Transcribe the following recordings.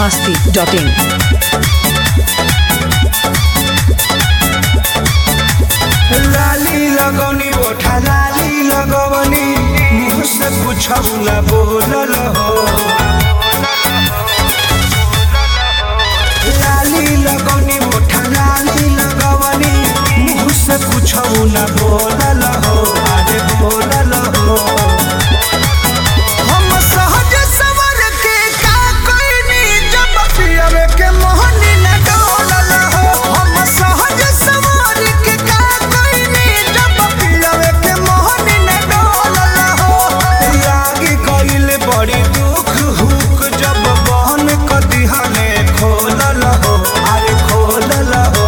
masti.in. लाली लगौनी ओठा लाली लगवनी मुँह से कुछौला बोलल हो लाली लगौनी ओठा लाली लगवनी मुँह से कुछौला बोलल हो अरे बोलल हो हम सहज सवर के का कोइनी जब पियवे के मोहनी न डोलल हो हम सहज सवर के का कोइनी जब पियवे के मोहनी न डोलल हो लागी कइल बड़ी दुख हुक जब बहन क दिहने खोलल हो अरे खोलल हो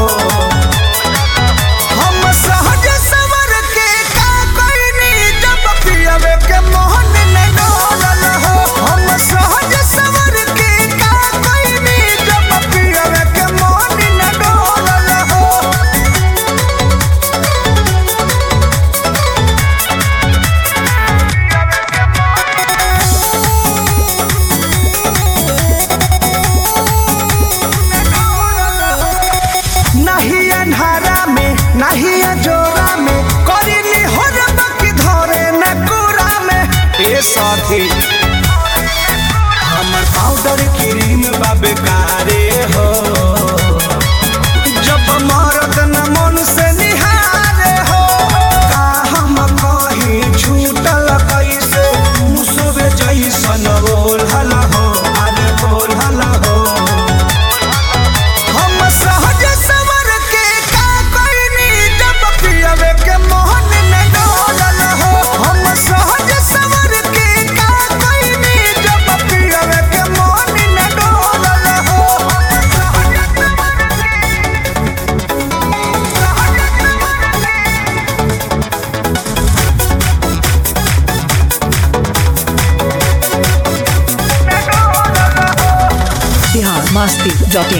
हम सहज सवर के का कोइनी जब पियवे के मोहन न डोलल हो हम सहज सवर के का कोइनी जब पियवे के मोहन न डोलल हो नहीं अन्हारा में नहीं जोरा में करिली हो रबक धरे न कुरा में ए साथी हमर पाउडर क्रीम बाबे कारे हो जब मरद न मन से निहारे हो का हम कहीं छूटल कैसे मुसबे जैसन बोलहल हो अरे बोलहल हो हम सहज सवर के का कोइनी जब पियवे के मोहन न डोलल हो हम सहज सवर के का कोइनी जब पियवे के मोहन न डोलल हो Bihar masti.in.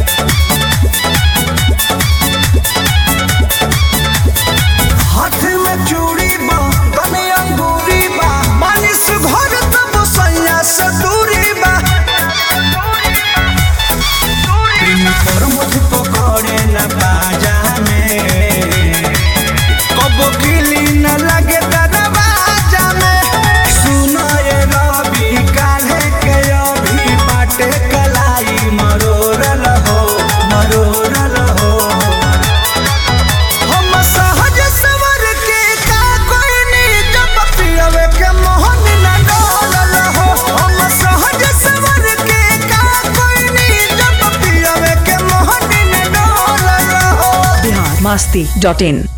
हाथ में चूड़ी बा तने अंगूरी बा मानिस घर तब सैया से दूरी बा प्रेम पर मुझ पकड़े न बाजा में कब गिली न लगे दरवाजा में सुनो ये रवि काल्हे के अभी बाटे कलाई मरोरल हो मरोरल हो हम सहज सवर के का कोइनी जब पियवे के मोहन न डोलल हो हम सहज सवर के का कोइनी जब पियवे के मोहन न डोलल हो Bihar masti.in.